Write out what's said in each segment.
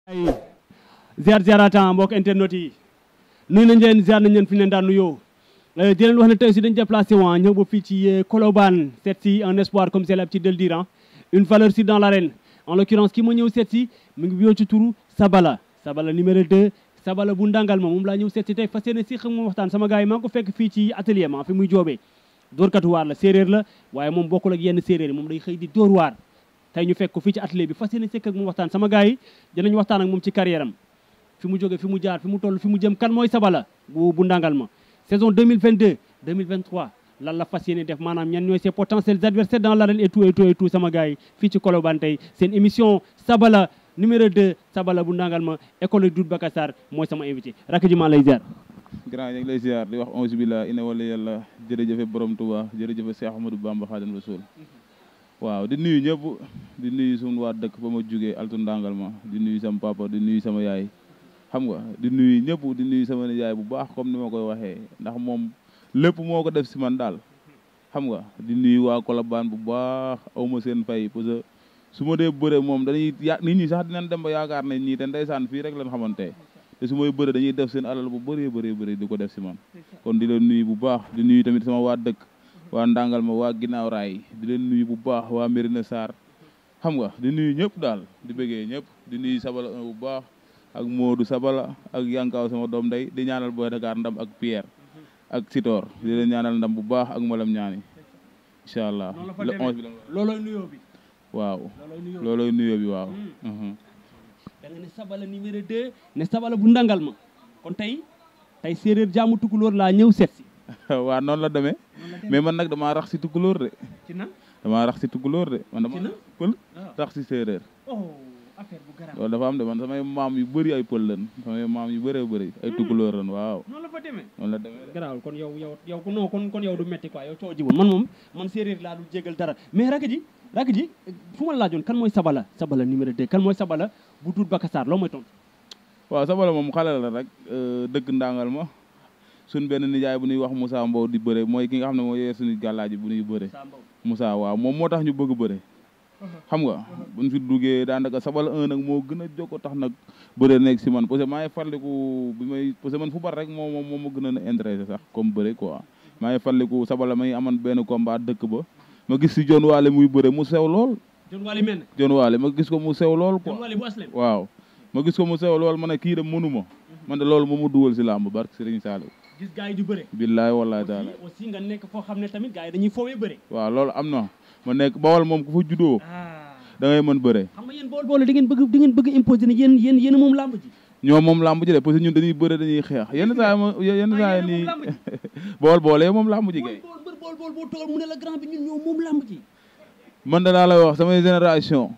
ay ziar ziaratan mbokk internet yi nuyu nañ leen ziar nañ leen fi ñu leen daan nuyoo di leen wax ne tey aussi dañu déplacé waa ñëw ba fii ci Colobane seet si un espoir comme c'est l'habitude de le dire hein. une valeur si dans l'arène en l'occurrence ki ma ñëw seet si mu ngi biyoo ci turu Sabala Sabala numéro 2 Sabala bu ndàngal ma moom laa ñëw seet si tey fas yéene si xam moom waxtaan sama gars yi maa ngi ko fekk fii ci atelier ma fi muy joobee dóorkatu waar la séeréer la waaye moom bokkul ak yenn séeréer yi moom day xëy di dóor waar tey ñu fekk ko fii ci atelier bi fas yéene sekk ak moom waxtaan sama gars yi dinañ waxtaan ak moom ci carrière am fi mu jóge fi mu jaar fi mu toll fi mu jëm kan mooy Sabala bu bu ndàngal ma saison 2022 2023 lan la fas yéene def maanaam ñan ñooy ses potentiels adversaires dans l'arène et tout et tout et tout sama gars yi fii ci Colobane tey seen émission Sabala numéro 2 Sabala bu ndàngal ma école Doudou Bakassar mooy sama invité rakk ji maa lay ziar grand ñu ngi lay ziar di wax onze billah ina wala yàlla jërëjëfe borom Touba jërëjëfe Cheikh Ahmadou Bamba Khadim Rasoul waaw di nuyu ñëpp di nuyu suñu waa dëkk ba ma jugee altu ndàngal ma di nuyu sama papa di nuyu sama yaay xam nga di nuyu ñëpp di nuyu sama yaay bu baax comme ni ma koy waxee ndax moom lépp moo ko def si man daal xam nga di nuyu waa Colobane bu baax aw ma seen fay parce que su ma dee bëre moom dañuy ya nit ñi sax dinañ dem ba yaakaar ne ñii te ndeysaan fii rek lañ xamante te su may bëre dañuy def seen alal bu bëree bëree bëri di ko def si man kon di leen nuyu bu baax di nuyu tamit sama waa dëkk waa ndàngal ma waa ginnaaw raay di leen nuyu bu baax waa Mérina Sarr xam nga di nuyu ñëpp daal di bëggee ñëpp di nuyu Sabala bu baax ak Modou Sabala ak Yankaw sama doom day di ñaanal Boy Dakar ndam ak Pierre ak Sitor di leen ñaanal ndam bu baax ak Malam ñaani incha allah le onze bi la loolooy nuyoo bi waaw loolooy nuyoo loolooy nuyoo bi waaw da nga ne Sabala numéro 2 ne Sabala bu ndàngal ma kon tey tey séeréer jaamu tukulóor laa ñëw seet si waaw noonu la demee mais man nag damaa rax si tukulóor de ci nan damaa rax si tukulóor de man Ci dama na? pël waaw rax si séeréer oh affaire bu garaaw loolu dafa am de man samay maam yu bëri ay pël lan samay maam yu bëree bëri ay tukulóor lan waaw noonu la fa demee noonu la demee de garaawul kon yow yow yow ko non kon kon yow du metti quoi yow coo ji woon man moom man séeréer laa du jégal dara mais rakk ji rakk ji fu ma laajoon kan mooy Sabala Sabala numéro 2 kan mooy Sabala bu Doudou Bakassar loo mooy tontu waaw Sabala moom xale la rek euh, dëkk ndàngal ma suñ benn nijaay bu ñuy wax Moussa Mbow di bëre mooy ki nga xam ne moo yee suñu gàllaaji bu ñuy bëre Sambaw Moussa waaw moom moo tax ñu bëgg bëre xam nga buñ fi duggee daanaka Sabala un nag moo gën a jokko tax nag bëre nekk si man parce que maa ngi farliku bi may parce que man fu bar rek moo moom moo ma gën a intéressé sax comme bëre quoi maa ngi farliku Sabala may aman benn combat dëkk ba ma gis si John Waale muy bëre mu sew lool Jon Wali mel ne John Waale ma gis ko mu sew lool quoi Jon Wali bu aslem waaw ma gis ko mu sew lool ma ne kii de mënuma man de loolu moo ma dugal si làmb barke Serigne Saliou gis gars yi di bëre billaay wallaay taala aussi aussi nga nekk foo xam ne tamit gars yi dañuy foowee bëre waaw loolu am na ma nekk bawal moom ku fa juddoo ah da ngay mën bëre xam nga yéen bool boole da ngeen bëgg da ngeen bëgg imposer ne yéen yéen yéen moom làmb ji ñoom moom làmb ji de parce que ñun dañuy bëre dañuy xeex yenn saa yi ma yenn Ah, saa yi yéen a moom nii làmb ji. bool boole moom làmb ji bool kay bool mbër bool bool boo toogal mu ne la grand bi ñun ñoo moom làmb ji man da laa lay wax samay génération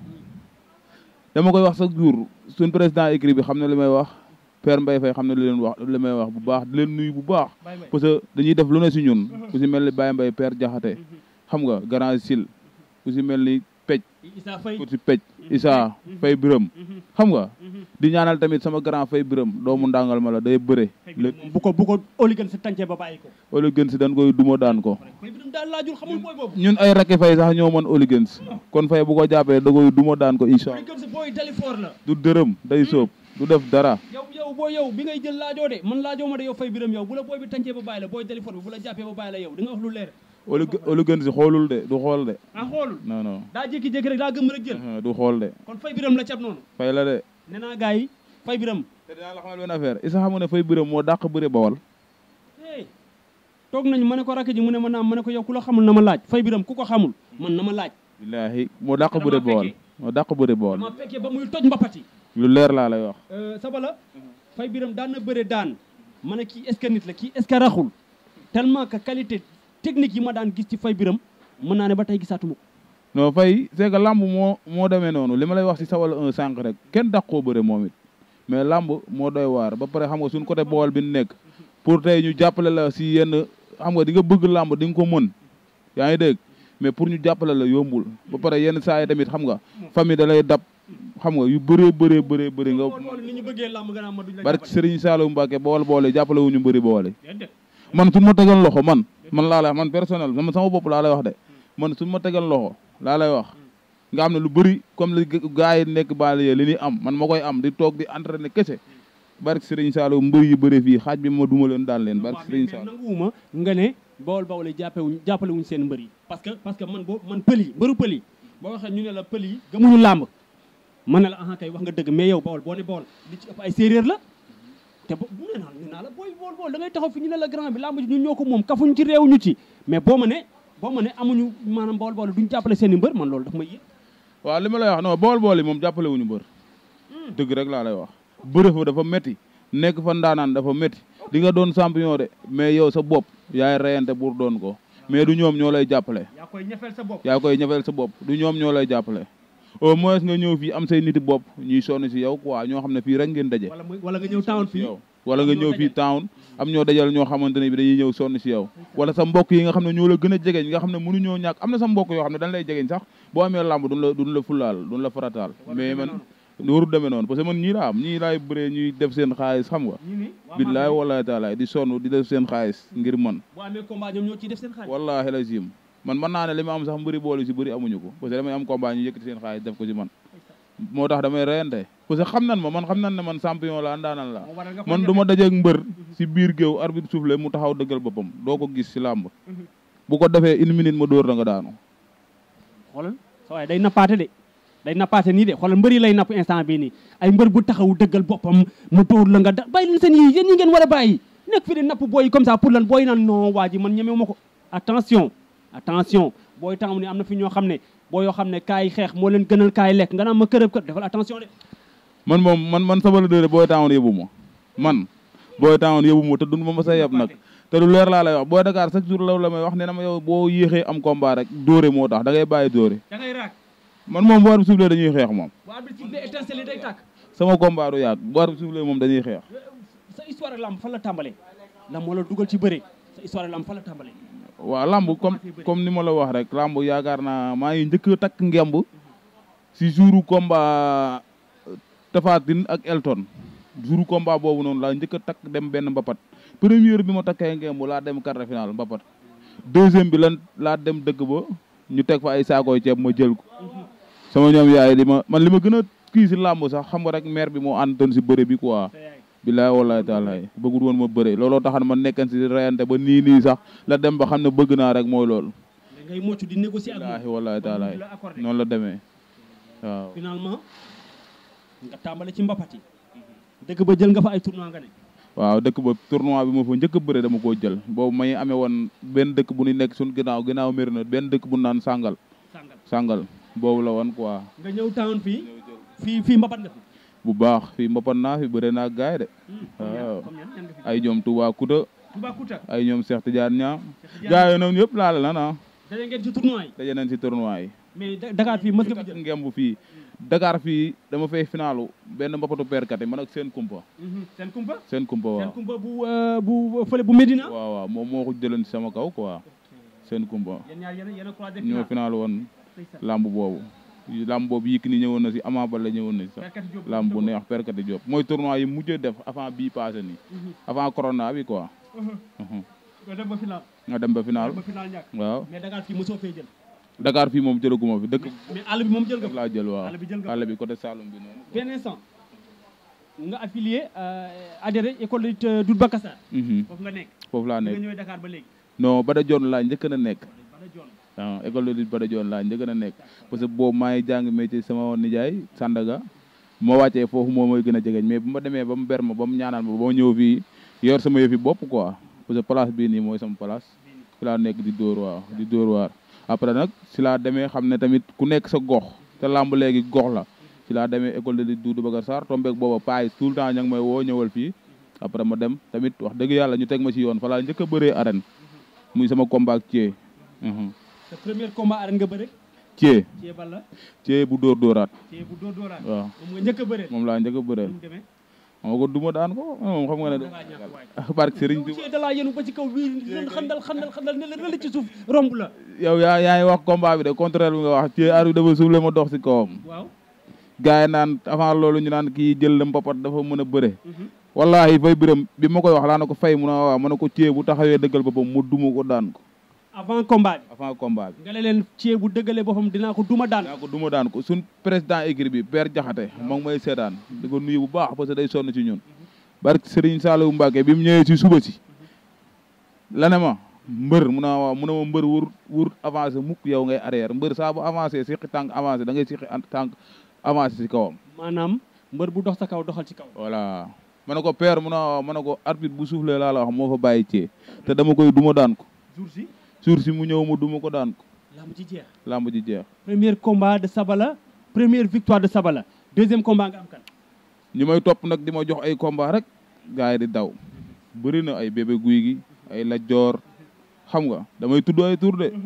dama koy wax chaque jour suñ président écrit bi xam na li may wax Père Mbaye Faye xam na li leen wax li may wax bu baax di leen nuyu bu baax bàyyi may parce que dañuy def lu ne si ñun ku si mel ni Baye Mbaye Père Jaxate xam nga grand sil ku si mel ni pej Issa Faye ku si pej Issa Fay Biram xam nga di ñaanal tamit sama grand Fay Biram doomu ndàngal ma la day bëre lé bu ko bu ko oligan si tàncee ba bàyyi ko Oli gën si dañ koy duma daan ko Fay bi daal laajul xamul booy boobu ñun ay rakki fay sax ñoo mën Oli gën si kon fay bu ko jàppee da koy duma daan ko incha allah oligan si booy dalifoor la du dërëm day sóob du def dara yow yow boo yow bi ngay jël laajoo de man laajoo ma de yow fay biram yow bu la booy bi tàncee ba bàyyi la booy dalifoor bi bu la jàppee ba bàyyi la yow di nga wax lu leer Oli Oli gën si xoolul de du xool de ah xoolul non non daa jékki-jékki rek daa gëm rek jël du xool de kon fay biram la cap noonu fay la de nee naa gars yi fay biram te dinaa la xamal benn affaire isa xam nga ne fay biram moo dàq bëre bawal hey toog nañu ma ne ko rakk ji mu ne ma naam ma ne ko yow ku la xamul na ma laaj fay biram ku ko xamul man na ma laaj billaahi moo dàq Dama bëre bawal fekkee. moo dàq bëre bawal dama fekkee ba muy toj mbapati lu leer laa lay wax sabala fay biram daan na bëre daan ma ne kii est-ce que nit la kii est-ce que raxul tellement que qualité technique yi ma daan gis ci fay biram mën naa ne ba tey gisaatuma ko non fay c'est que lamb moo moo demee noonu li ma lay wax si sawal un sànq rek kenn dàq koo bëre moom it mais lamb moo doy waar ba pare xam nga suñ côté bool bi ñu nekk pour tey ñu jàppale la si yenn xam nga di nga bëgg lamb di nga ko mën yaa ngi dégg mais pour ñu jàppale la yombul ba pare yenn saa yi tamit xam nga famille da lay dab xam nga yu bëree bëree bëree bëri nga ni ñu bëggee làmb gën a ma duñ la barke Serigne Saliou Mbacke bool boole jàppale wu ñu mbëri boole déedéet man suñ ma tegal loxo man man laa lay wax man personnel man sama bopp laa lay wax de man suñ ma tegal loxo laa lay wax nga xam ne lu bëri comme li gars yi nekk banlieue li ñuy am man ma koy am di toog di entraîner kese barke Serigne Saliou mbër yu bëri fii xaaj bi ma duma leen daan leen barke Serigne Saliou nanguwuma nga ne bawol bawol yi jàppewuñ jàppale wuñ seen mbër yi parce que parce que man boo man pël yi mbëru pël yi boo waxee ñu ne la pël yi gëmuñu làmb man ne la aha kay wax nga dëgg mais yow bawol boo ne bawol li ci ëpp ay séeréer la te bo bu nee naa nee naa la booy bawol bawol da ngay taxaw fi ñu ne la grand bi làmb ji ñun ñoo ko moom kafuñ ci réew ñu ci mais boo ma ne boo ma ne amuñu maanaam bawol bawol duñ jàppale seen i mbër man loolu daf may yëg waaw li ma lay wax non bool bool yi moom jàppale wuñu mbër dëgg rek laa lay wax bëre fa dafa métti nekk fa ndaanaan dafa métti di nga doon champion de mais yow sa bopp yaay reyante pour doon ko mais du ñoom ñoo lay jàppale yaa koy ñefeel sa bopp yaa koy ñëfeel sa bopp du ñoom ñoo lay jàppale au moins nga ñëw fii am say niti bopp ñuy sonn si yow quoi ñoo xam ne fii rek ngeen daje wala muy wala nga ñëw town fii yow wala nga ñëw fii town am ñoo dajal ñoo xamante ne bi dañuy ñëw sonn si yow wala sa mbokk yi nga xam ne ñoo la gën a jegeñ nga xam ne mënuñoo ñàkk am na sa mbokk yoo xam ne dañ lay jegeñ sax boo amee làmb duñ la duñ la fulaal duñ la farataal mais man warul demee noonu parce que man ñii laa am ñii laay bëree ñuy def seen xaalis xam nga ñu ni billaay wallahi taalaay di sonn di def seen xaalis ngir man boo amee combat ñoom ñoo ciy def seen xaalis wallahi la jim man mën naa ne li ma am sax mbëri boole si bëri amuñu ko parce que damay am combat ñu yëkkati seen xaalis def ko si man moo tax damay reyante parce que xam nan ma man xam nan ne man champion la ndaanaan la moo waral nga man du ma dajeeg mbër si biir géew arbitre soufflé mu taxaw dëggal boppam doo ko gis si làmb bu ko defee une minute ma dóor da nga daanu xoolal sa waaye day nappaate de day nappaate nii de xoolal mbër yi lay napp instant bii nii ay mbër bu taxaw dëggal boppam mu dóor la nga da bàyyi leen seen yii yéen ñi ngeen war a bàyyi nekk fi di napp booy yi comme ça pour lan booy naan non waa ji man ñemewu ma ko attention attention booy taxaw ni am na fi ñoo xam ne boo yoo xam ne kaay xeex moo leen gënal kaay lekk nga naan ma kërëb kër defal attention de man moom man man sama la dëre booy taawoon yóbbu ma man booy taawoon yóbbu ma te dund ma ma sa yeb nag te lu leer laa lay wax booy Dakar chaque jour law la may wax ne na ma yow boo yéexee am combat rek dóore moo tax da ngay bàyyi dóore da ngay raak man moom bu arbitre soufflé dañuy xeex moom bu arbitre sifflé étincelle day tàkk sama combat du yàgg bu arbitre soufflé moom dañuy xeex sa histoire ak lamb fan la tàmbalee lamb moo la dugal ci bëre sa histoire ak lamb fan la tàmbalee waaw lamb comme comme ni ma la wax rek lamb yaakaar naa maa ngi njëkk a takk ngemb si jouru combat Tapha Tine ak Elton jouru combat boobu noonu laa njëkk a takk dem benn mbapat première bi ma takkee ngemb laa dem quart de finale mbapat deuxième bi lan laa dem dëkk ba ñu teg fa ay saakooy ceeb ma jël ko sama ñoom yaay li ma man li ma gën a kii si làmb sax xam nga rek maire bi moo àndoon si bëre bi quoi bilaay wallaay taalaay bëggul woon ma bëre looloo taxan ma nekkan si reyante ba nii nii sax la dem ba xam ne bëgg naa rek mooy loolu da ngay mocc di négocier ak bilaahi moom wallaay taalaay la accordé noonu la demee waaw finalement nga tàmbale ci mbapat yi dëgg ba jël nga fa ay tournoi nga ne waaw dëkk ba tournoi bi ma fa njëkk a bëre dama koo jël boobu may amee woon benn dëkk bu ñu nekk suñ ginnaaw ginnaaw méri na benn dëkk bu ñu naan sàngal sàngal sàngal boobu la woon quoi nga ñëw town fii fii fii mbapat nga fi bu baax fii mbapat naa fi bëre naa gaay de waaw comme yan yan nga fi ay ñoom Touba Kouta Toubacouta ay ñoom Cheikh Tidiane Niang gaay yi noonu yëpp laale na na daje ngeen ci tournoi yi daje nañ si tournoi yi mais Da- Dakar fii mës nga fi takk jël ngemb fii Dakar fii dama fay finalu benn mbapatu perkat yi man ak seen kumpa Mhm. seen kumpa seen kumpa seen waaw kumpa bu euh, bu fële bu Médina waaw waaw moom moo ko jëloon si sama kaw quoi seen kumpa yéen ñaar yéen a yéen a croisé ñoo finalu woon lamb boobu lamb boobu Yékini ñëwoon na si Ama Baldé ñëwoon na si sax Perkati Diop lamb bu neex perkati Diop mooy tournoi yi mujjee def avant bii passé nii avant corona bi quoi Mhm. nga dem ba final nga dem ba final ba final ñàkk waaw mais Dakar fii mosoo fee jël Dakar fii moom jëlaguma fi dëkk mais àll bi moom jël nga def laa jël waaw àll bi jël nga àll bi côté Saloum bi noonu benn instant nga affilié euh, adhéré école de lutte Doudou Bakassar Mhm. foofu nga nekk foofu laa nga nekk ñëwee Dakar ba léegi non Bada Dione laa njëkk na nekk bana joon waaw école de lutte Bada Dione laa njëkk na nekk parce que boobu maa ngi jàng métier sama nijaay Sandaga ma wàccee foofu moo mooy gën a jegeñ mais bu ma demee ba mu ber ma ba mu ñaanal ma ba ma ñëw fii yor sama yëfi bopp quoi parce que place bii nii mooy sama place fi laa nekk di dóor waaw di dóor waar après nag si laa demee xam ne tamit ku nekk sa gox te làmb léegi gox la si laa demee école de lutte Doudou Bakar Sarr tombeek booba paay tout le temps ña ngi may woo ñëwal fii après ma dem tamit wax dëgg yàlla ñu teg ma ci yoon fa laa njëkk a bëree arène muy sama combat ak Thié sa premier combat arène nga bëre Thié Thié Balla Thié bu dóor dóoraat Thié bu dóor dóoraat waaw moom nga njëkk a bëre moom laa njëkk a bëreel nu mu demee moo ko duma daan ko moom xam nga ne dangaa ñàkk waay barke Serigne Touba Thié da laa yenu ba ci kaw bii xandal xandal xandal ne la ne la ci suuf romb la yow yaa yaa ngi wax combat bi de contraire bi nga wax Thié ar bi dafa suufle ma dox si kawam waaw gars yi naan avant loolu ñu naan kii jël la mbapat dafa mën a bëre wallahi fay biram bi ma koy wax laa na ko fay mu ne waaw ma ne ko Thié bu taxawee dëggal boppam mu duma ko daan ko avant combat bi avant combat bi nga ne leen cee bu dëggalee boppam dinaa ko duma daan daa ko duma daan ko suñ président écurie bi Père Jaxate moom may seetaan di ko nuyu bu baax parce que day sonn ci ñun barke Serigne Saliou Mbacke bi mu ñëwee ci suba si la ne ma mbër mu ne ma waaw mu ne ma mbër wur wur avancé mukk yow ngay arrière mbër saa bu avancé siqi tànk avancé da ngay siqi tànk avancé si kawam maanaam mbër bu dox sa kaw doxal ci kaw voilà ma ne ko père mu ne waaw ma ne ko arbitre bu soufflé laa la wax moo fa bàyyi cee te dama koy duma daan ko jour si jour si mu ñëw mu duma ko daan ko lamb ci jeex làmb ji jeex premier combat de Sabala première victoire de Sabala deuxième combat nga am kan ñi may topp nag di ma jox ay combat rek gars yi di daw bëri na ay bébé guy gi ay lajjoor xam nga damay tudd ay tur de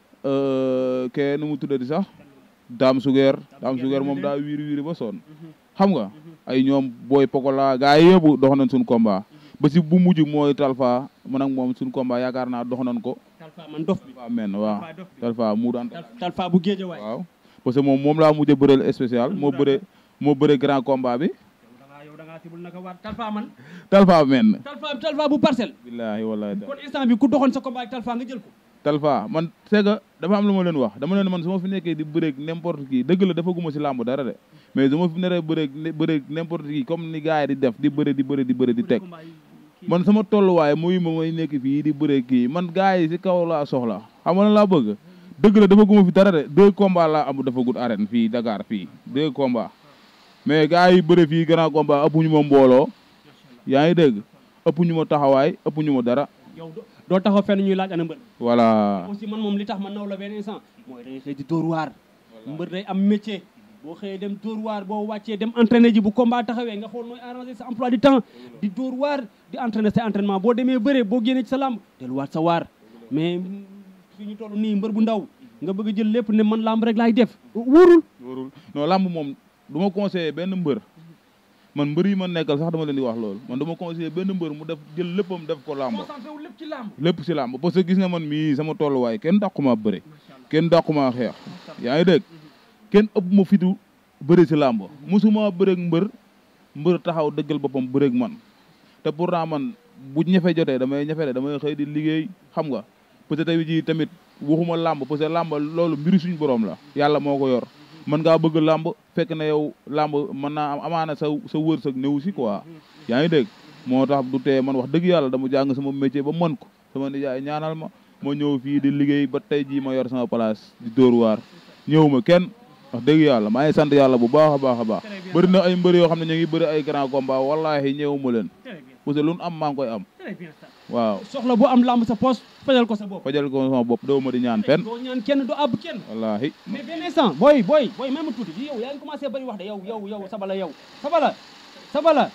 ke nu mu tuddati sax daam sugeer daam sugeer moom daa wiiri wiiri ba sonn xam nga ay ñoom booy pokola gars yi yëpp dox nañ suñ combat ba si bu mujj mooy talfa man ak moom suñ combat yaakaar naa dox nañ ko Talfa man dof bi talfa men waaw Talfa dof bi talfa mu daan Tal- Talfa bu géeje waay waaw parce que moom moom laa mujj a bëreel spécial moo bëre moo bëre grand combat bi yow da ngaa yow da ngaa sibul naka waat Talfa man talfa men Talfa Talfa bu parcelle billaahi wallaahi kon instant bi ku doxoon sa combat ak Talfa nga jël ko Talfa man c'est que dafa am lu ma leen wax dama leen man su ma fi nekkee di bëreeg n'importe qui dëgg la dafa guma si làmb dara de mais su ma fi neree bëreeg ne bëreeg n'importe qui comme ni gars yi di def di bëre di bëre di bëre di teg combat yi kii man sama tolluwaay muy ma may nekk fii di bëreeg kii man gars yi si kaw laa soxla xam nga lan laa bëgg dëgg la dafa guma fi dara de deux combats laa am dafa gudd arène fii Dakar fii deux combats mais gars yi bëre fii grand combat ëpp ñu ma mbooloo yaa ngi dégg ëpp ñu ma taxawaay ëpp ñu ma dara yow do- doo taxaw fenn ñuy laaj ana mbër voilà aussi man moom li tax ma naw la benn instant mooy day xëy di dóor waar mbër day am métier boo xëyee dem dóor waar boo wàccee dem entraîner ji bu combat taxawee nga xool nooy arranger sa emploi du temps di dóor waar di entraîner sa entraînement boo demee bëree boo génnee ci sa làmb delluwaat sa waar mais fi ñu toll nii mbër bu ndaw nga bëgg a jël lépp ne man làmb rek laay def wóorul wóorul non làmb moom du ma conseillé benn mbër man mbër yi ma nekkal sax dama leen di wax loolu man du ma conseillé benn mbër mu def jël léppam def ko làmb concentré wu lépp ci làmb lépp si làmb parce que gis nga man mii sama tolluwaay kenn dàquma bëre kenn dàquma xeex yaa ngi dégg kenn ëpp ma fitu bëre si làmb mosuma bëreeg mbër mbër taxaw dëggal boppam bëreeg man te pourtant man bu ñefe jotee damay ñefe de damay xëy di liggéey xam nga peut-être tey jii tamit waxuma làmb parce que làmb loolu mbiri suñu borom la yàlla moo ko yor mën ngaa bëgg làmb fekk na yow làmb mën naa am amaana sa sa wërsëg néew si quoi yaa ngi dégg moo tax du tee man wax dëgg yàlla dama jàng sama métier ba mën ko sama nijaay ñaanal ma ma ñëw fii di liggéey ba tey jii ma yor sama place di dóor waar ñëw ma kenn wax dëgg yàlla maa ngi sant yàlla bu baax a baax a baax Très bien. bëri na ay mbër yoo xam ne ñu ngi bëri ay grand combat wallaahi ñëw ma leen très bien parce que lu nu am maa ngi koy am très bien ça waaw soxla bu am làmb sa poche fajal ko sa bopp fajal ko sama bopp doo ma di ñaan fenn doo ñaan kenn doo àbb kenn wallaahi mais benn instant booy booy booy même tuuti yi yow yaa ngi commencé bari wax de yow yow yow sabala yow sabala sabala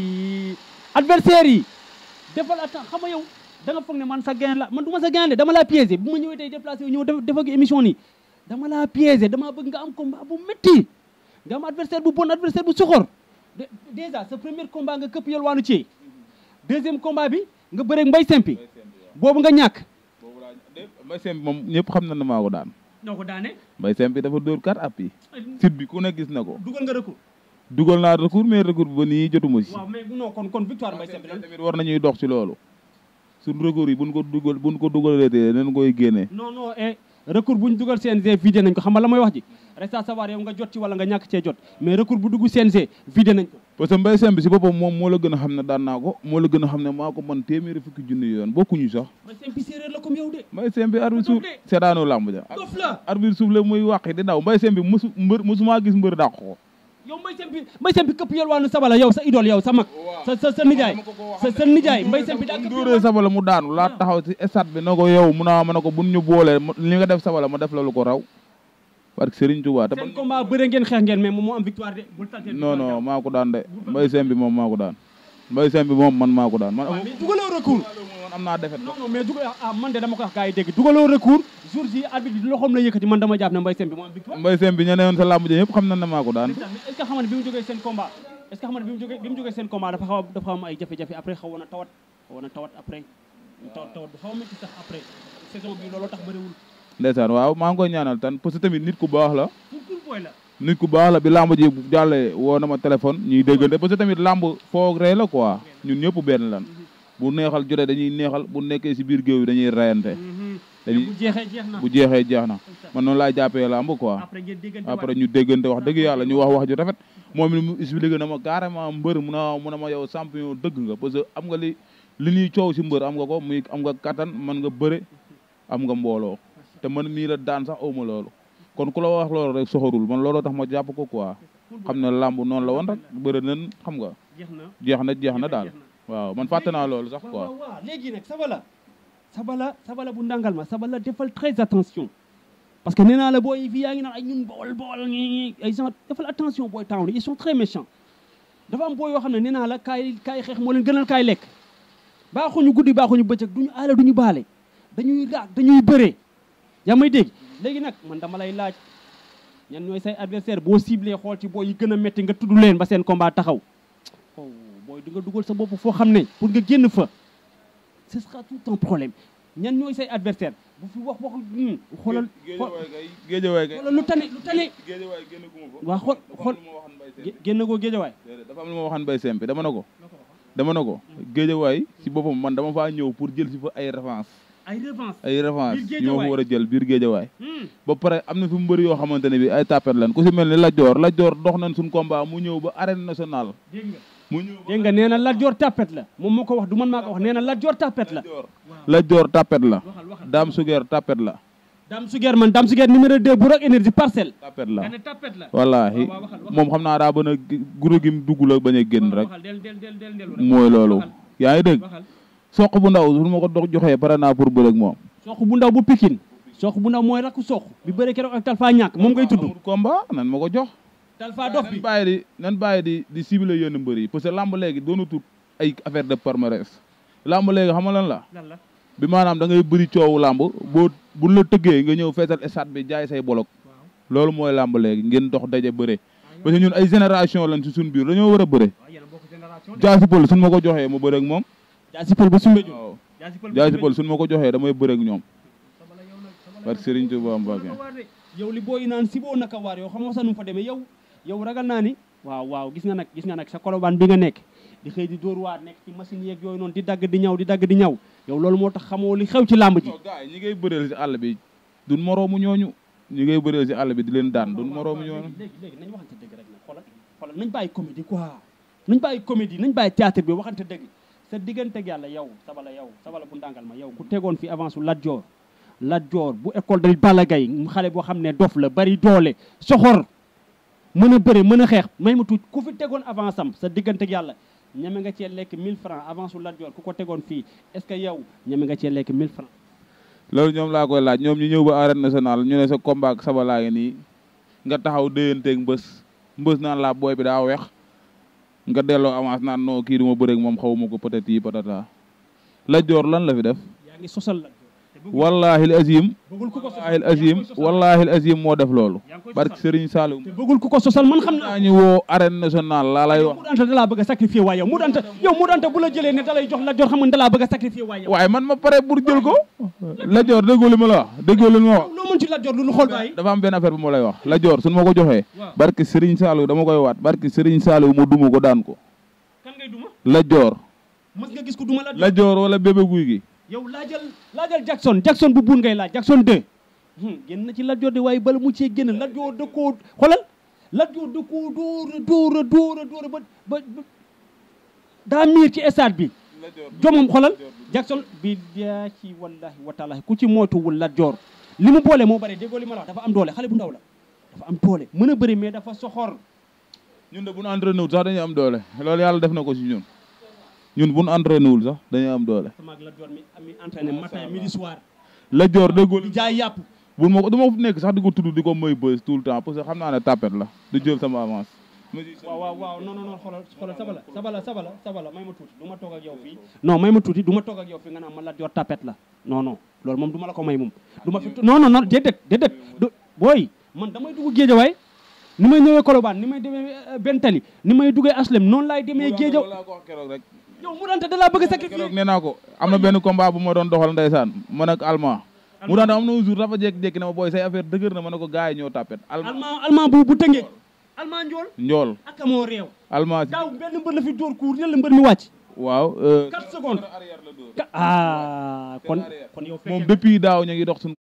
adversaire yi defal attends xam nga yow da nga foog ne man sa gain la man du ma sa gain de dama laa piégé bu ma ñëwee tey déplacé wu ñëw def def ak émission nii dama laa piégé dama bëgg nga am combat bu métti nga am adversaire bu bon adversaire bu soxor de déjà sa premier combat nga këpp yelwaanu ci deuxième combat bi nga bëreeg mbay sempi boobu nga ñàkk boobu laa mbay sempi moom ñëpp xam na ne maa ko daan noo ko daane mbay sempi dafa dóor kat app yi site bi ku ne gis na ko dugal nga recours dugal naa recours mais recours bi ba nii jotuma si waaw mais non kon kon victoire mbay sempi lan tamit war nañuy dox ci loolu suñ recours yi buñ ko dugal buñ ko dugalee nañ koy génnee non non eh recours bu ñu dugal CNG vidé nañ ko xam nga la mooy wax ji reste à savoir yow nga jot ci wala nga ñàkk cee jot mais recours bu dugg CNG vidé nañ ko parce que mbay sempi si boppam moom moo la gën a xam ne daan naa ko moo la gën a xam ne maa ko man téeméeri fukki junni yoon bokkuñu sax mbay sempi séeréer la comme yow de mbay sempi arbitre suuf seetaanu làmb ja dof la arbitre suuf la muy wàqi di daw mbay sempi mësu mbër mësumaa gis mbër dàq ko yow mbay sempi mbay sempi këpp yelwaanu sabala yow sa idole yow sa mag sa sa sa nijaay sa sa nijaay mbay sempi daa bu këpp dóoree sabala mu daanu laa taxaw ci stade bi na ko yow mun naa ma ne ko buñ ñu boolee li nga def sabala ma def la lu ko raw parce que Serigne Touba te seen combat bëre ngeen xeex ngeen mais moom moo am victoire de bul tànnee non non maa ko daan de mbay sempi moom maa ko daan mbay sempi moom man maa ko daan man mais dugaloo recours man am naa defet non non mais dugal ah man de dama ko wax gars yi dégg dugaloo recours jour ji arbitre bi loxoom la yëkkati man dama jàpp ne mbay sempi moo am victoire mbay sempi ña ne woon sa làmb ja ñëpp xam na ne maa ko daan est-ce que xam nga ne bi mu jógee seen combat est-ce que xam nga ne bi mu jógee bi mu jógee seen combat dafa xaw a dafa xaw a am ay jafe-jafe après xawoon na tawat xawoon na tawat après tawat tawat bu xaw a métti sax après saison bi looloo tax bëriwul ndeysaan waaw maa ngi koy ñaanal tan parce que tamit nit ku baax la pour pour booy la nit ku baax la bi làmb ji jàllee woo na ma téléphone ñuy déggante parce que tamit làmb foog ree la quoi ñun ñëpp benn lan bu neexal jotee dañuy neexal bu nekkee si biir géew bi dañuy reyante dañuy bu jeexee jeex na bu jeexee jeex na man noonu laay jàppee lamb quoi après ngeen déggante après ñu déggante wax dëgg yàlla ñu wax wax ju rafet moom it mu expliqué na ma carrément mbër mu na mu ne ma yow champion dëgg nga parce que am nga li li ñuy coow si mbër am nga ko muy am nga kattan mën nga bëre am nga mbooloo te man mii la daan sax awma loolu kon ku la wax loolu rek soxorul man looloo tax ma jàpp ko quoi xam ne lamb noonu la woon rek bëri nañ xam nga jeex na jeex na jeex na daal jeex na. waaw man fàtte naa loolu sax waaw quoi waaw waaw léegi nag sabala sabala sabala bu ndàngal ma sabala defal très attention parce que nee naa la booy fii yaa ngi naan ay ñun bool bool ñi ay gens defal attention booy town ils sont très méchants dafa am booy yoo xam ne nee naa la kaay kaay xeex moo leen gënal kaay lekk baaxuñu guddi baaxuñu bëccëg duñu aale duñu baale dañuy raag dañuy bëree yaa may dégg léegi nag man dama lay laaj ñan ñooy say adversaire boo ciblé xool ci booy yi gën a métti nga tudd leen ba seen combat taxaw oh booy di nga dugal sa bopp foo xam ne pour nga génn fa ce sera tout un problème ñan ñooy say adversaire bu fi wax wax hmm, xoolal xool- géejawaay kay xoolal lu tane lu tane géejawaay génn guma fa waa xool xool gé- génn koo géejawaay déedéet dafa am lu ma waxan bay sempi dama ne ko dama ne ko géejawaay si boppam man dama faa ñëw pour jël si fa ay revanche ay revanche ay revanche Biir ñoo fa Géejawaay. war a jël biir géejawaay Hmm, ba pare am na fi mbëri yoo xamante ne bi ay tapet lan ku si mel ni Lat Joor Lat Joor dox nañ suñ combat mu ñëw ba arène nationale dégg nga mu ñëw ba dégg nga nee na Lat Joor tapet la moom moo ko wax du man maa ko wax nee na Lat Joor tapet la Lat Joor Lat Joor tapet la waxal waxal Dame Suger tapet la Dame Suger man Dame Suger numéro 2 bu rek énergie parcelle tapet la nga ne tapet la wallaahi waaw, waxal, waxal. moom xam naa daa bën a guro gi mu dugg la bañ a génn rek waxal del del del del del mooy loolu yaa ngi dégg waxal soq bu ndaw su ma ko dox joxee pare naa pour bëre ak moom sox bu ndaw bu Pikine sox bu ndaw mooy rakku sox bi bëre keroog ak Talfa ñàkk moom ngay tudd amul combat nan ma ko jox Talfa dof nan bi bàyyi di nan bàyyi di di ciblé yenn mbër yi parce que lamb léegi doonu tut ay affaire de palmarès lamb léegi xam nga lan la lan la bi maanaam da ngay bëri coowu lamb boo buñ la tëggee nga ñëw feesal stade bi jaay say bolok waaw loolu mooy lamb léegi ngeen dox daje bëre parce que ñun ay génération lañ si suñ biir dañoo war a bëre waaw yéen a bokk génération de jaasi pël suñ ma ko joxee ma bëre ak moom jaasi pël ba sumbe ju waaw jaasi pël ba jaasi Soumbédioune. pël suñ ma ko joxee damay bëre ak ñoom Sabala yow nag Sabala parce que yow Serigne Touba Mbacké naka waar de. yow li booy naan si boo naka waar yow xam nga sax nu mu fa demee yow yow ragal naa ni waaw waaw gis nga nag gis nga nag sa kolobaan bi nga nekk di xëy di dóor waar nekk ci machine yeeg yooyu noonu di dagg di ñaw di dagg di ñaw yow loolu moo tax xamoo li xew ci làmb ji non gars yi ñi ngay bëreel si àll bi duñ moroomu ñooñu ñi ngay bëreel si àll bi di leen daan duñ moroomu ñooñu léegi léegi nañ waxante dëgg rek nag xoolal xoolal nañ bàyyi comédie quoi nañ bàyyi comédie nañ bàyyi théâtre bi waxante dëgg sa digganteeg yàlla yow sabala yow sabala bu ndàngal ma yow ku tegoon fi avance su Lat Joor Lat Joor bu école de Balla Gaye mu xale boo xam ne dof la bari doole soxor mën a bëre mën a xeex may ma tuuti ku fi tegoon avance am sa digganteeg yàlla ñeme nga cee lekk 1000 francs avance su Lat Joor ku ko tegoon fii est-ce que yow ñeme nga cee lekk 1000 francs loolu ñoom laa koy laaj ñoom ñu ñëw ba arène nationale ñu ne sa combat ak sabalaa ngi nii nga taxaw déyanteeg mbës mbës naan laa booy bi daa weex nga delloo avance naan non kii du ma bëreeg moom xawma ko peut-être yi patata la joor lan la fi def yaa ngi sosal Lat Joor te bëggul wallahi al azim bëggul ku ko sosal wallahi al azim wallahi al azim moo def loolu yaa ngi koy barke sosal. Serigne Saliou te bëggul ku ko sosal man xam naa naa ñu woo arène nationale laa lay wax mu danta dalaa bëgg a sacrifier waaye yow mu danta yow mu danta bu la jëlee ne dalay jox la jor xam nga dalaa bëgg a sacrifier waaye yow waaye man ma pare pour jël ko la joor déggoo li ma la wax déggoo li ma wax loo mën ci la jor lu lu xool bàyyi dafa am benn affaire bu ma lay wax la joor suñu ma ko joxee waaw barke Serigne Saliou dama koy waat barke Serigne Saliou ma duma ko daan ko kan ngay duma la joor mës nga gis ko duma la la joor wala bébé guy gi yow laajal laajal Jackson Jackson bu buun ngay laaj Jackson 2 génn na ci la jor de waaye bala mu cee génn la jor da koo xoolal la jor da koo dóora dóora dóora dóora ba ba ba- daa miir ci stade bi jomam xoolal Jackson bi yaa ci wallahi wa taala ku ci moytuwul la jor li mu boole moo bare déggoo li ma la wax dafa am doole xale bu ndaw la dafa am doole mën a bëri mais dafa soxor ñun de bu ñu entraîné wul sax dañuy am doole loolu yàlla def na ko si ñun ñun bu ñu entraîné wul sax dañuy am doole sama ak la jor mi ami entraîné matin midi soir la joor déggoo di jaay yàpp bu ma ko du ma nekk sax di ko tudd di ko may bës tout le temps parce que xam naa ne tapet la du jël sama avance waaw waaw waaw non non non xoolal xoolal sabala sabala sabala sabala may ma tuuti du ma toog ak yow fii non may ma tuuti du ma toog ak yow fii nga naan ma la jor tapet la non non loolu moom du ma la ko may moom du ma fi non non non déedéet déedéet du booy man damay dugg géejawaay ni may ñëwee Colobane ni may demee Bentali ni may duggee Aslem noonu laay demee géejaw laa ko wax keroog rek yow mu dante da laa bëgg a keroog sacrifier nee naa ko am na benn combat bu ma doon doxal ndeysaan man ak allemand mu daan am na un jour dafa jékki-jékki ne ma booy say affaire dëgër na ma ne ko gars yi ñoo tapet allemand allemand allemand bu bu tëngee allemand njool njool ak moo réew allemand daaw benn mbër la fi dóor kuur yëlla mbër mi wàcc waaw euh, 4 secondes côté arrière la dóor. Ka- ah kon Côté arrière. kon yow moom fekkee depuis daaw ñu ngi dox suñu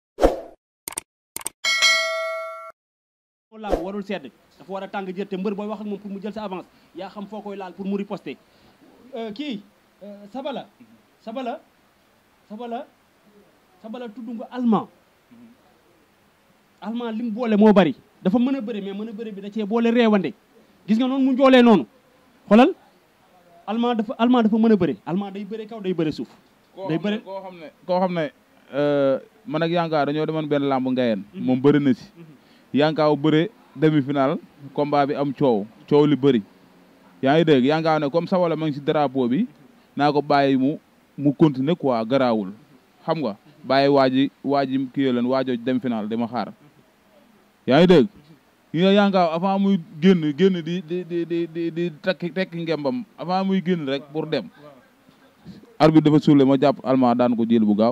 làmb warul sedd dafa war a tàng jër te mbër booy wax ak moom pour mu jël sa avance yaa xam foo koy laal pour mu riposter Euh, kii euh, sabala sabala sabala sabala tudd nga allemand allemand li mu boole moo bari dafa mën a bëri mais mën a bëri bi da cee boole reewande gis nga noonu mu njoolee noonu xoolal allemand dafa allemand dafa mën a bëri allemand day bëre kaw day bëre suuf day bëre koo xam ne koo xam ne euh, man ak Yanka dañoo demoon benn làmb ngayeen moom bëri na si Yanka bëre demi final combat bi am coow coow li bëri yaa ngi dégg Yanka ne comme sawala ma ngi si drapeau bi naa ko bàyyi mu mu continuer quoi garaawul xam nga bàyyi waa ji waa ji kii leen waajoo dem final dama xaar yaa ngi dégg yi nga Yanka avant muy génn génn di di di di di di tekki tekki ngembam avant muy génn rek pour dem arbitre dafa suule ma jàpp almaa daan ko jël bu gaaw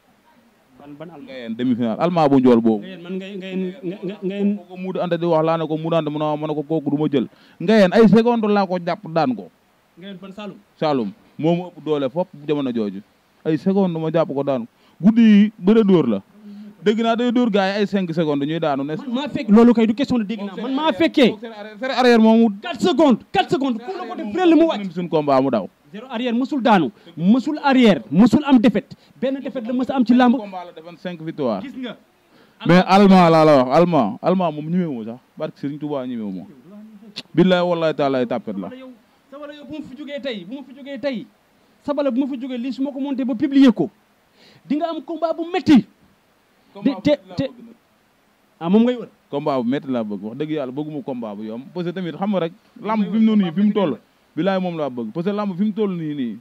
ban ban allemand ngayeen demi final almaa bu njool boobu ngeen man ngay ngeen ngeen ngeen ko ko muudu anta di wax laa ne ko muudu anta mu ne ma ne ko kooku du ma jël ngayeen ay seconde laa ko jàpp daan ko ngeen ban Saloum Saloum moo ma ëpp doole fop jamono jooju ay seconde ma jàpp ko daan ko guddi yi bëre dóor la dégg naa day dóor gars yi ay cinq secondes ñuy daanu ne man maa fekk loolu kay du question de dégg naa man maa fekkee sere arrière moomu 4 secondes 4 secondes ku la ko def prel mu wàcc suñ combat mu daw zéro arrière mësul daanu mësul arrière mësul am défaite benn défaite la mës a am ci làmb combat la defoon cinq victoire gis nga mais allemand laa la wax allemand allemand moom ñemewu sax barke Serigne Touba ñemewu ma billahi wallahi taala ay tàppet la sabala yow sabala yow bu ma fi jógee tey bu ma fi jógee tey sabala bu ma fi jógee lii su ma ko monté ba publier ko di nga am combat bu métti te te te ah moom ngay wër combat bu métti laa bëgg wax dëgg yàlla bëgguma combat bu yomb parce que tamit xam nga rek lamb fi mu noonu nii fi mu toll bilaay moom laa bëgg parce que lamb fi mu toll nii nii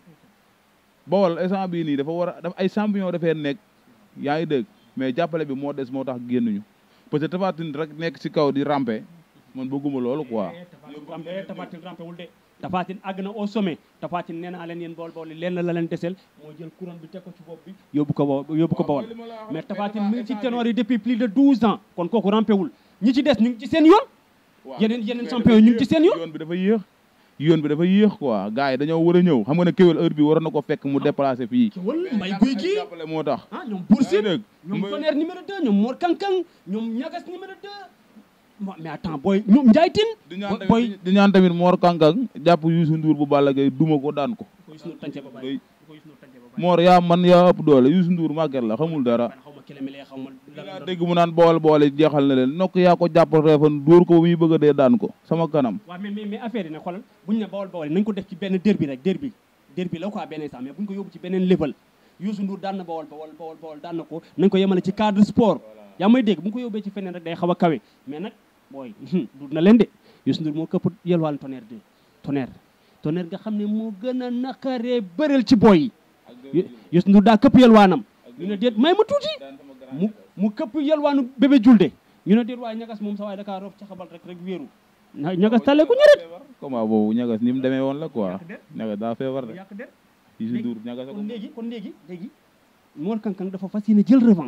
bawol instant bii nii dafa war a dafa ay champion dafee nekk yaa ngi dégg mais jàppale bi moo des moo tax génnuñu parce que Tapha Tine rek nekk si kaw di rampe man bëgguma loolu quoi Tafatin rampewul de Tafatin àgg na au sommet Tafatin nee naa leen yéen bool bool yi leen la leen desel moo jël couronne bi teg ko ci bopp bi yóbbu ko bo yóbbu ko bawol mais Tafatin mi ngi ci ténor yi depuis plus de 12 ans kon kooku rampewul ñi ci des ñu ngi ci seen yoon yeneen yeneen champion yi ñu ngi ci seen yoon yoon bi dafa yéex yoon bi dafa yéex quoi gars yi dañoo war a ñëw xam nga ne kéwél heure bi waroon na ko fekk mu déplacé fii ci wal mbay guy gi jàppale moo tax ah ñoom Boursine dégg ñoom Tonnerre numéro 2 ñoom Mor Kankang ñoom Ñagas numéro 2 mais attends booy ñoom Ndiaye Tine di ñaan booy tamit di ñaan tamit Mor Kankang jàpp Youssou Ndour bu Balla Gaye duma ko daan ko ko Youssou Ndour tànce ba doy bàyyi ko Youssou Ndour tànce ba bàyyi Mor yaa man yaa ëpp doole Youssou Ndour màgget la xamul dara man xaw ma kilemile xaw ma daa dégg mu naan boole boole jeexal na leen nokk yaa ko jàpp reefan dóor ko ba muy bëgg a dee daan ko sama kanam waaw mais mais mais affaire yi nag xoolal buñu ne bawol bawol nañ ko def ci benn derby rek derby derby la quoi benn instant mais buñ ko yóbbu ci beneen level Youssou Ndour daan na bawol bawol bawol bawol daan na ko nañ ko yemale ci cadre sport yaa may dégg bu ñu ko yóbbee ci feneen rek day xaw a kawe mais nag booy duut na leen de Youssou Ndour moo këpp yelwaan tonnerre de tonnerre tonnerre nga xam ne moo gën a naqaree bëreel ci booy yi Youssou Ndour daa këpp yelwaanam ñu ne déet may ma tuuti mu mu këpp yelwaanu bébé julde ñu ne déet waaye ñagas moom sa waaye dakaa roof ca xabal rek rek wéeru na ñagas tale ku ñëret comment boobu ñagas ni mu demee woon la quoi Yàq der. ñagas daa feebar de yàq der Youssou Ndour ñagas kon léegi kon léegi léegi Mor Kankang dafa fas yéene jël revanche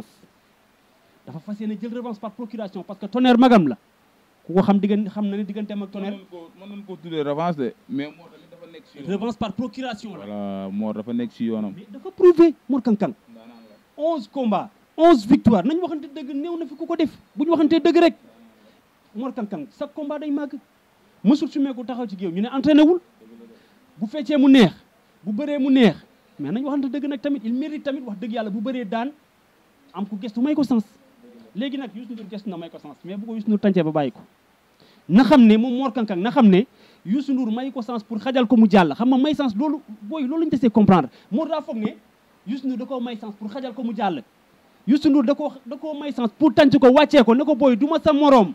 dafa fas yéene jël revanche par procuration parce que tonnerre magam la ku ko xam diggante xam na ne digganteem ak tonnerre mën nañ ko tuddee revanche de mais Mor tamit dafa nekk si yoonam revanche par procuration la voilà Mor dafa nekk si yoonam mais dafa prouvé Mor Kankang onze combats onze victoire nañ waxante dëgg néew na fi ku ko def bu ñu waxantee dëgg rek Mor Kankang sa combat day màgg mësul su meeku taxaw ci géew ñu ne entraîné wul bu feccee mu neex bu bëree mu neex mais nañ waxante dëgg nag tamit il mérite tamit wax dëgg yàlla bu bëree daan am ko gestu may ko sens léegi nag Youssou Ndour gestu na may ko sens mais bu ko Youssou Ndour tàncee ba bàyyi ko na xam ne moom Mor Kankang na xam ne Youssou Ndour may ko sens pour xajal ko mu jàll xam nga may sens loolu booy loolu lañu desee comprendre Mor daa foog ne Youssou Ndour da koo may sens pour xajal ko mu jàll Youssou Ndour da koo da koo may sens pour tànc ko wàccee ko ne ko booy du ma sa moroom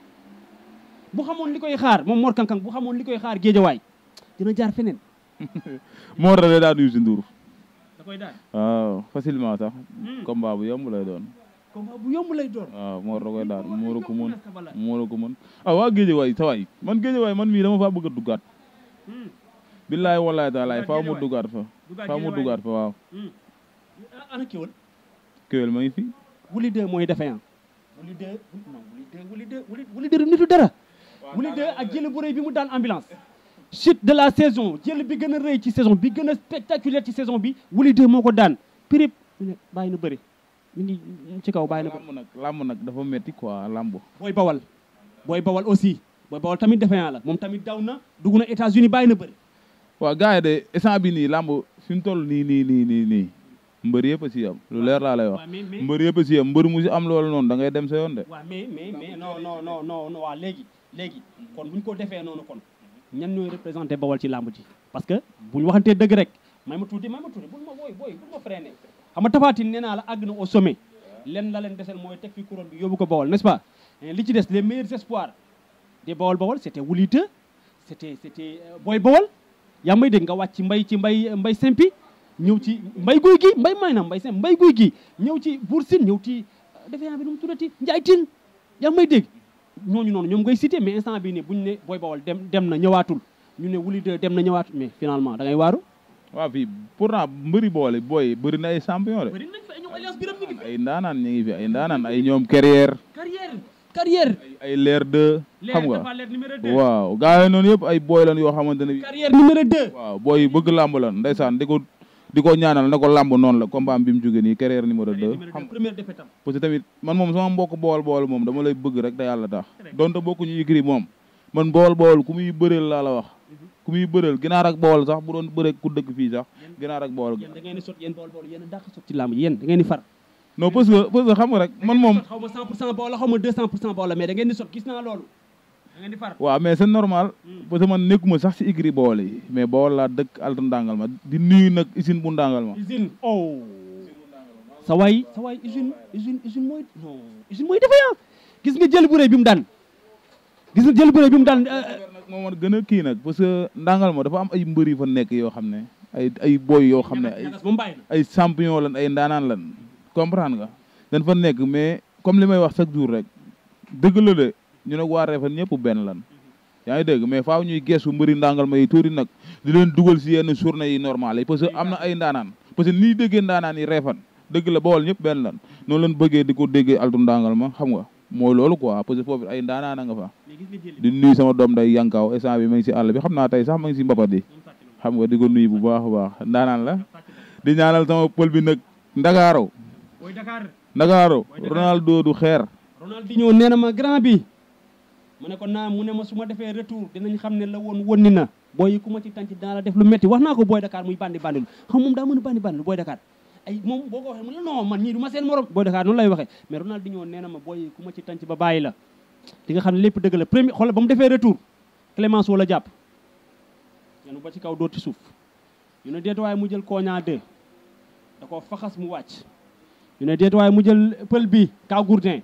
bu xamoon li koy xaar moom Mor Kankang bu xamoon li koy xaar géejawaay dina jaar feneen Mor da lay daan Youssou Ndour da koy daan waaw facilement sax combat bu yomb lay doon combat bu yomb lay doon waaw Mor da koy daan Mor a ko mën Mor a ko mën ah waa Géejawaay sa waay man Géejawaay man mii dama faa bëgg a duggaat billaay wallaay taalaay faaw mu duggaat fa faaw mu duggaat fa waaw ana kéwal kéwél ma ngi fi wuli deux mooy défaillant wuli deux non wuli deux wuli deux wuli wuli deux nitu dara wuli deux ak jële bu rëy bi mu daan ambulance chute de la saison jël bi gën a rëy ci saison bi gën a spectaculaire ci saison bi Wouly 2 moo ko daan pirip ñu ne bàyyi na bëri mi ngi ci kaw bàyyi na bëri làmb nag làmb nag dafa metti quoi làmb booy bawal booy bawal aussi booy bawal tamit défaillant la moom tamit daw na dugg na États-Unis bàyyi na bëri waaw gars yi de instant bi nii làmb fi mu toll nii nii nii nii nii mbër yëpp a si am lu leer laa lay wax waaw mais mais mbër yëpp a si am mbër mu si am loolu noonu da ngay dem sa yoon de waaw mais mais mais non non non non non waaw léegi léegi kon bu ñu ko defee noonu kon ñan ñooy représenté bawal ci làmb ji parce que bu ñu waxantee dëgg rek may ma tuuti may ma tuuti bul ma booy booy bul ma freiné xam nga tafaatin nee naa la àgg na au sommet len la leen desel mooy teg fi couronne bi yóbbu ko bawal n'est-ce pas li ci des les meilleurs espoirs des bawal bawal c'était Wouly 2 c'était c'était booy bawal yaa may dégg nga wàcc ci mbay ci mbay mbay simpi ñëw ci mbay guy gi mbay may na mbay simpi mbay guy gi ñëw ci Bour Sine ñëw ci defee bi nu mu tuddati Njaay Tine yaa may dégg ñooñu noonu ñoom ngay cité mais instant bii ne buñu ne booy bawal dem dem na ñëwaatul ñu ne Wouly 2 dem na ñëwaatul mais finalement da ngay waaru waaw fii pourtant mbëri boole booy bëri na ay champion de bëri nañ fa ñoom alliance biram ñu ngi fi ay ndaanaan ñu ngi fi ay ndaanaan ay ñoom carrière carrière carrière ay leer de xam nga dafa leer numéro 2 waaw gars yi noonu yëpp ay booy lan yoo xamante ne bi carrière numéro 2 waaw booy bëgg làmb lan ndeysaan di ko di ko ñaanal na ko làmb noonu la combat bi mu jóge nii carrière numéro 2 xam première défaite am parce que tamit man moom sama mbokk bool bool moom dama lay bëgg rek te yàlla tax donte bokku ñu yëkkiri moom man bool bool ku muy bëreel laa la wax ku muy bëreel ginaar ak bool sax bu doon bëree ku dëkk fii sax ginaar ak bool yéen da ngeen di sot yéen bool bool yéen a dàq sot ci làmb yéen da ngeen di far non parce que parce que xam nga rek man moom xaw ma 100 pour cent bool la xaw ma 200 pour cent bool la mais da ngeen di sot gis naa loolu da ngeen di far waaw mais c'est normal parce que man nekkuma sax si igri bool yi mais bool laa dëkk alta ndàngal ma di nuyu nag usine bu ndàngal ma usine oh sa waay sa waay usine usine usine mooy non usine mooy défaillant gis nga jël bu rëy bi mu daan gis nga jël bu rëy bi mu daan nag moo man gën a kii nag parce que ndàngal ma dafa am ay mbër yu fa nekk yoo xam ne ay ay boy yoo xam ne ay moom bàyyi na ay champion lan ay ndaanaan lan comprendre nga dañ fa nekk mais comme li may wax chaque jour rek dëgg la de ñu nag waa Refane ñëpp benn lan yaa ngi dégg mais faaw ñuy geesu mbëri ndàngal ma yi tuuti nag di leen dugal si yenn journée yi normal yi parce que am na ay ndaanaan parce que nii déggee ndaanaan yi Refane dëgg la Bawol ñëpp benn lan noonu leen bëggee di ko déggee altu ndàngal ma xam nga mooy loolu quoi parce que foofu ay ndaanaan a nga fa mais gis nga jël di nuyu sama doom day yankaaw instant bi ma ngi si àll bi xam naa tey sax ma ngi si mbapat yi xam nga di ko nuyu bu baax a baax ndaanaan la di ñaanal sama pël bi nag ndagaaro booy Dakar ndagaaro Ronaldo du xeer Ronaldinho nee na ma grand bi mu ne ko naa mu ne ma su ma defee retour dinañ xam ne la woon wonni na booy yi ku ma ci tànc dinaa la def lu metti wax naa ko booy Dakar muy bandi bandilu xam moom daa mën a bandi bandilu booy Dakar ay moom boo ko waxee mu ne non man ñii du ma seen morom booy Dakar noonu lay waxee mais Ronaldinho nee na ma booy yi ku ma ci tànc ba bàyyi la di nga xam ne lépp dëgg la premier xoolal ba mu defee retour Clémence wala jàpp yenu ba ci kaw dóor ci suuf ñu ne déet waaye mu jël koña 2 da ko faxas mu wàcc ñu ne déet waaye mu jël pël bi kaw gourdin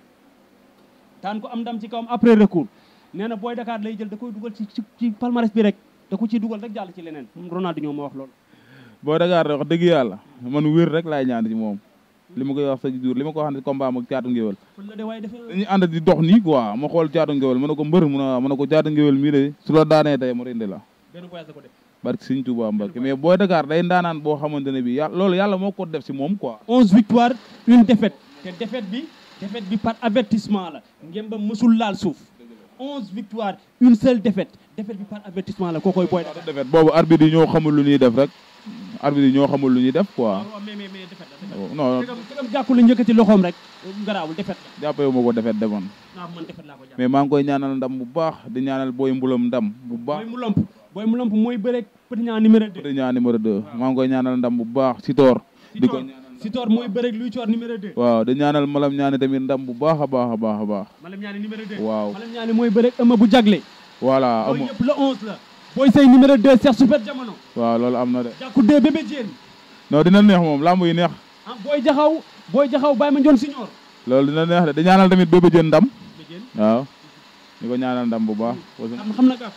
daan ko am ndam ci kawam après recours nee na booy Dakar lay jël da koy dugal ci ci ci palmarès bi rek da ko ciy dugal rek jàll ci leneen Ronaldinho moo wax loolu boo Dakar de wax dëgg yàlla man wér rek laay ñaan ci moom li ma koy wax chaque jour li ma ko wax ne combat am ak caatu ngéwél fël la de waaye defe dañuy ànd di dox nii quoi ma xool caatu ngéwél ma ne ko mbër mu ne ma ne ko caatu ngéwél mii de su la daanee tey ma rendi la benn voyage la ko def barke Sëñ Tuubaa Mbàkke mais booy Dakar day ndaanaan boo xamante ne bi yàlla loolu yàlla moo ko def si moom quoi onze victoires une défaite te défaite bi défaite bi par avertissement la ngeen ba mësul laal suuf onze victoires une seule défaite défaite bi par avertissement la kookoy booy Dakar defet boobu arbitre yi ñoo xamul lu ñuy def rek arbitre yi ñoo xamul lu ñuy def quoi waaw mais mais mais défaite la défaite non la tegam jàkku la njëkkati loxoom rek garaawul défaite la jàppee ma ko defet defoon waaw man défaite laa ko jàpp mais maa ngi koy ñaanal ndam bu baax di ñaanal booy mbulam ndam bu baax booy mu lomp booy mu lomp mooy bëre petit ñaa numéro 2 Petit Niang numéro 2 maa ngi koy ñaanal ndam bu baax si toor di ko ñaanal Sitor mooy bëre luy coor numéro 2 waaw di ñaanal malam ñaani tamit ndam bu baax a baax a baax a baax Malam ñaani numéro 2 waaw Malam ñaani mooy bëre ëmma bu jagle voilà booy amu yëpp le 11 la booy say numéro 2 Cheikh Super Jamono waaw loolu am na de jàkku 2 bébé Diène non dina neex moom lamb yi neex ah booy jaxaw booy jaxaw Baye Ma Ndione Signor loolu dina neex de di ñaanal tamit bébé jën ndam bébé Diène waaw di ko ñaanal ndam bu baax xam xam na gaaf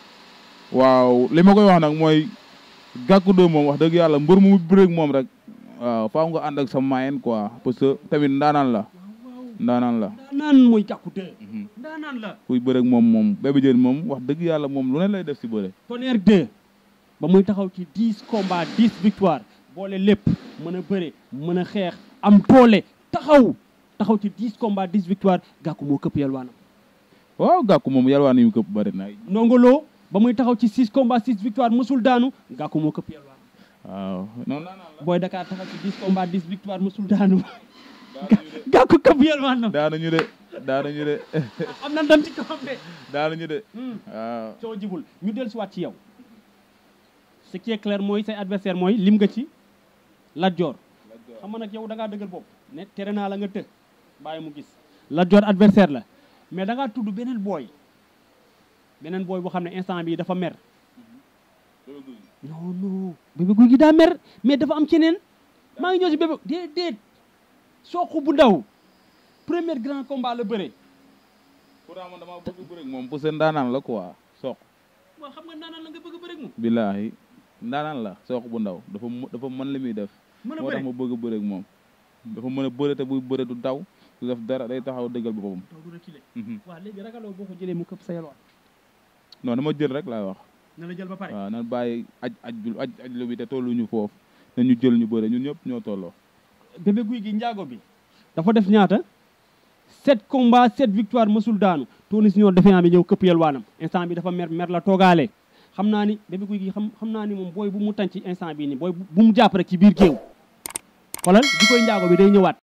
waaw li ma koy wax nag mooy gàkku doo moom wax dëgg yàlla mbër mu bëreeg moom rek waaw faaw nga ànd ak sa moyen quoi parce que tamit ndaanaan la ndaanaan la ndaanaan mooy jàkku 2 ndaanaan la kuy bëreeg moom moom bébé jën moom wax dëgg yàlla moom lu ne lay def si bëre Tonnerre 2 ba muy taxaw ci 10 combats 10 victoires boole lépp mën a bëre mën a xeex am doole taxaw taxaw ci 10 combats 10 victoires gàkku moo këpp yalwaanam waaw gàkku moom yalwaan yu këpp bëri na Ndongo Lo ba muy taxaw ci 6 combats 6 victoire mësul daanu gàkku moo këpp yelwaan waaw non non non booy Dakar taxaw ci 10 combats 10 victoire mësul daanu gàkku këpp yelwaan na daanuñu de daanuñu de am na ndam ci kawam de daanuñu de Hmm. waaw soo jibul ñu dellu si waat ci yow ce qui est clair mooy say adversaire mooy lim nga ci Lat Dior xam nga nag yow da ngaa dëggal bopp ne tere naa la nga të bàyyi mu gis Lat Dior adversaire la mais da ngaa tudd beneen booy beneen booy boo xam ne instant bii dafa mer non non bébé guy gi daa mer mais dafa am keneen maa ngi ñëw si bébé déedéet sooxu bu ndaw premier grand combat la bëre pourtant man dama bëgg bëre ak moom pour seen ndaanaan la quoi soq waaw xam nga naanaan la nga bëgg a bëre ak moom billaahi ndaanaan la soq bu ndaw dafa mu- dafa mën li muy def mën a moo tax bëre ma bëgg a bëre ak moom dafa mën a bëre te buy bëre du daw du def dara day taxaw dëggal boppam taw du reculer Mhm. waaw léegi ragaloo boo ko jëlee mu këpp sa yelwaan non dama jël rek laay wax na la jël ba pare waaw nan bàyyi aj aj bi aj aj lu bi te tolluñu foofu na ñu jël ñu bëre ñun ñëpp ñoo tolloo bébé guy gi njaago bi dafa def ñaata sept combats sept victoire mësul daanu Tony Junior defee bi ñëw këpp yelwaanam instant bi dafa mer mer la toogaale xam naa ni bébé guy gi xam xam naa ni moom booy bu mu tànc instant bii nii booy bu mu jàpp rek ci biir géew xoolal di koy njaago bi day ñëwaat